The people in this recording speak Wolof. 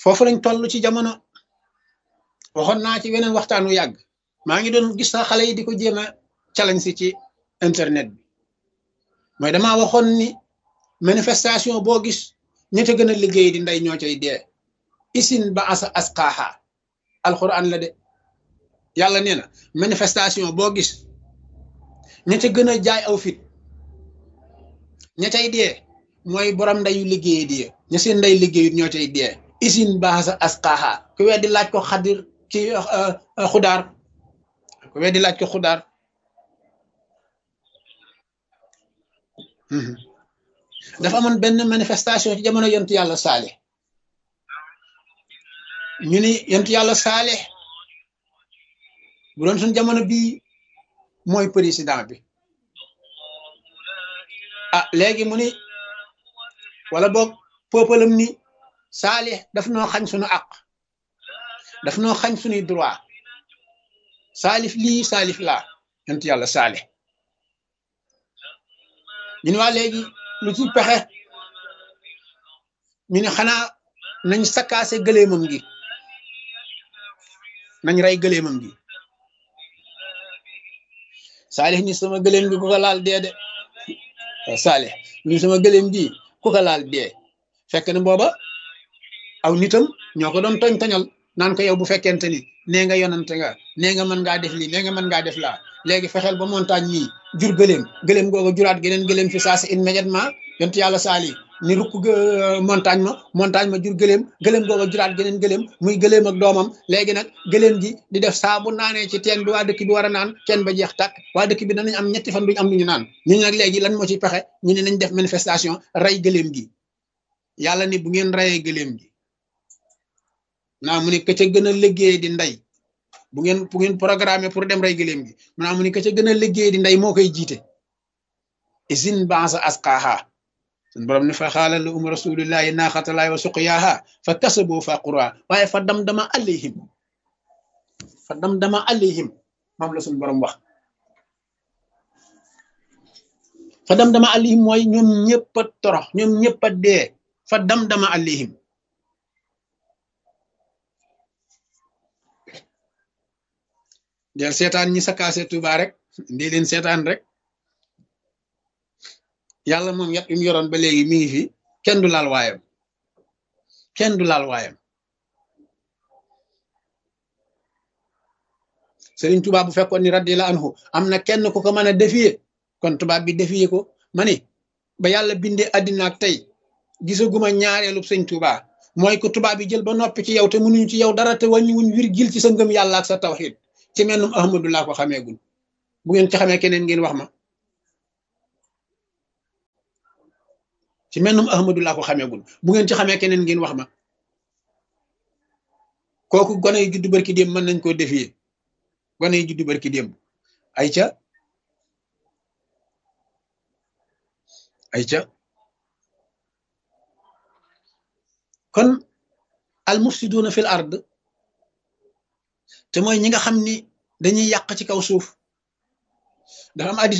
foofu lañ toll ci jamono waxoon naa ci weneen waxtaan wu yàgg maa ngi doon gis sax xale yi di ko jéem a challenge si ci internet bi mooy damaa waxoon ni manifestation boo gis ña ca gën a liggéey di ndey ñoo cay dee isin ba asa asqaaha alquran la de yàlla nee na manifestation boo gis ña ca gën a jaay aw fit ña cay dee mooy borom ndeyu liggéey di ña seen ndey liggéeyut ñoo cay dee isin ba asa asqaaha ku weddi laaj ko xadir ci xudaar ku weddi laaj ko xudaar dafa amoon benn manifestation ci jamono yontu yàlla saale ñu ni yontu yàlla saale bu doon suñ jamono bii mooy président bi ah léegi mu ni wala boog peuple am ni saale daf noo xañ suñu àq daf noo xañ suñuy droit saalif lii saalif laa yontu yàlla saale ñu ne waa léegi lu ci pexe ñu ne xanaa nañ sakkaase gëleemam gi nañ rey gëleemam gi saalix ni sama gëleem gi ku ko laal dee de saalix ni sama gëleem gi ku ko laal dee fekk na booba aw nitam ñoo ko doon toñ toñal naan ko yow bu fekkente ni nee nga yonante nga nee nga mën ngaa def lii nee nga mën ngaa def laa léegi fexeel ba montagne mii jur gëléem gëléem googu juraat geneen gëléem fi saa si immédiatement yontu yàlla saali ni rukk montagne ma montagne ma jur gëléem gëléem googu juraat geneen gëléem muy gëléem ak doomam léegi nag gëléem gi di def saa bu naanee ci teen bi waa dëkk bi war a naan teen ba jeex tàkk waa dëkk bi danañ am ñetti fan duñu am lu ñu naan ñu nag léegi lan moo ci pexe ñu ne nañ def manifestation rey gëléem gi yàlla ni bu ngeen reyee gëléem gi naa mu ne ka ca gën a liggéey di ndey bu ngeen bu ngeen programmé pour dem rey gëléem gi mu naa mu ne ka ca gën a liggéey di ndey moo koy jiite isin bansa asqaaha sun borom ne fa xaala la um rasulillahi naaxatalaay wa suqyaaha fa kasaboo fa qura waaye fa dam dama alayhim fa dam dama alayhim moom la suñ borom wax fa dam dama alayhim mooy ñoom ñëpp a torox ñoom ñëpp a dee fa dam dama alayhim del seetaan ñi sakaase Tuuba rek ndi leen seetaan rek yàlla moom yat yu mu yoroon ba léegi mi ngi fi kenn du laal waayam kenn du laal waayam Sëriñ Tuuba bu fekkoon ni radiyallahu anhu am na kenn ku ko mën a défier kon tubaab bi défier ko ma ni ba yàlla bindee àddina ak tey gisaguma ñaareelub sëñ Tuuba mooy ko tubaab bi jël ba noppi ci yow te mënuñu ci yow dara te wàññiwuñ virgule ci sa ngëm yàlla ak sa tawxiid ci mennum ahmadu laa ko xameegul bu ngeen ci xamee keneen ngeen wax ma ci mennum ahmadu laa ko xameegul bu ngeen ci xamee keneen ngeen wax ma kooku gone yu juddu barki démb mën nañ koo défier gone yu juddu barki démb ay ca ay ca kon al mufsiduna fil ard te mooy ñi nga xam ni dañuy yàq ci kaw suuf dafa am addis